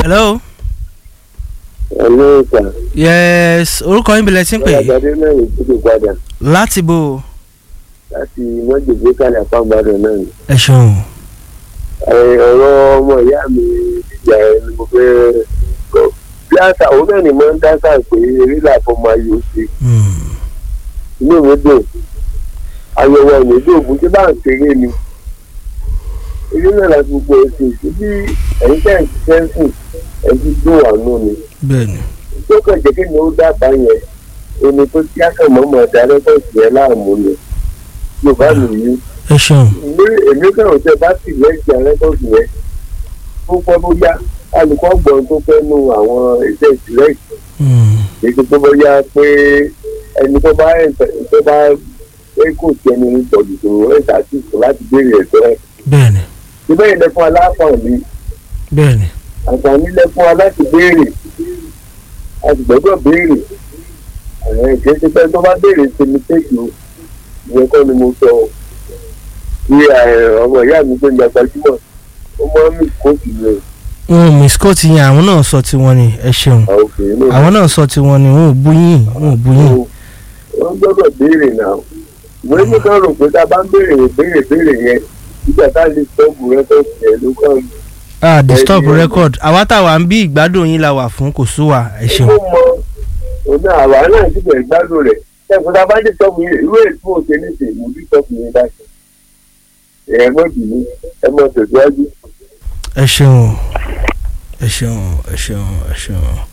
hello. Hello, sir. yes orúkọ yín bẹ̀rẹ̀ sí ń pè é Ọ̀làgbàdé náà ní ìdílé padà láti bò láti mọ́jèlé kalẹ̀ àpáǹbàdàn náà ni. ẹ ṣeun. Ẹ, ọ̀rọ̀ ọmọ ìyá mi ìjà ẹ ni mo fẹ́ kọ́. Bí àṣà òun náà ni mo ń dá sáà pé eré làbọ̀ máa yọ sí. Hmm. Inú mi dùn. Àyẹ̀wò ọ̀nà ìlú ògùn tí bá ń ṣeré ni. Eré náà láti gbogbo ẹ̀sìn síbí ẹ̀yìn tẹ̀ ń ṣiṣẹ́ sùn ẹ̀ ti dùn wà nù ni. bẹ́ẹ̀ni tó kàn jẹ́ kí ni ó dábàá yẹn ẹni tó tí àkànmọ́ mọ̀ dá rẹ́kọ̀sì yẹn láàmú ni yorùbá nìyí ẹ ṣeun. ní èmi kàn tẹ bá sì lẹ́sìn rẹ́kọ̀sì yẹn tó pẹ́ bóyá alùpùpù gbọ́n tó fẹ́ nu àwọn iṣẹ́ ìsìlẹ̀ Hmm. èyí tó bóyá pé ẹni tó bá tó bá pé kò tí ẹni ìtọ́jú tó ẹ̀ ṣàtìsọ láti béèrè ẹ̀tọ́ ẹ̀ bẹ́ẹ̀ni síbẹ̀ yìí lẹ́fún aláfààní bẹ́ẹ̀ni àǹfààní lẹ́fún wa láti béèrè a sì gbọ́dọ̀ béèrè àwọn ìkéde pé tó bá béèrè ṣe mistake o ìyẹn kọ́ ni mo sọ o bí ọmọ ìyá mi tó ń gba gbajúmọ̀ ó mọ́ mi kóòtù mi Hmm, miss scott yẹn àwọn náà sọ tiwọn ni ẹ ṣeun àwọn òfin náà àwọn náà sọ tiwọn ni wọn ò bú yín wọn ò bú yín. wọ́n gbọ́dọ̀ béèrè náà ìwé mi kan rò pé tá a bá ń béèrè béèrè béèrè yẹn nígbà tá a lè sọ́ọ̀bù rẹ tó tiẹ̀ ló kàn ah disturb Bẹ́ẹ̀ni. record àwa táwa ń bí ìgbádùn yín la wà fún kò sú wa ẹ ṣeun. ó mọ òun náà àwa náà sì bẹ̀rẹ̀ gbádùn rẹ̀ ẹ̀fọn tá a bá dé sọ́ọ̀bù yẹn ìwé ètò òṣè ní ìṣèlú bí sọ́ọ̀bù yẹn bá ṣe ẹ̀ mọ́ bìíní ẹ mọ́ tẹ̀síwájú. ẹ ṣeun ẹ ṣeun ẹ ṣeun ẹ ṣeun.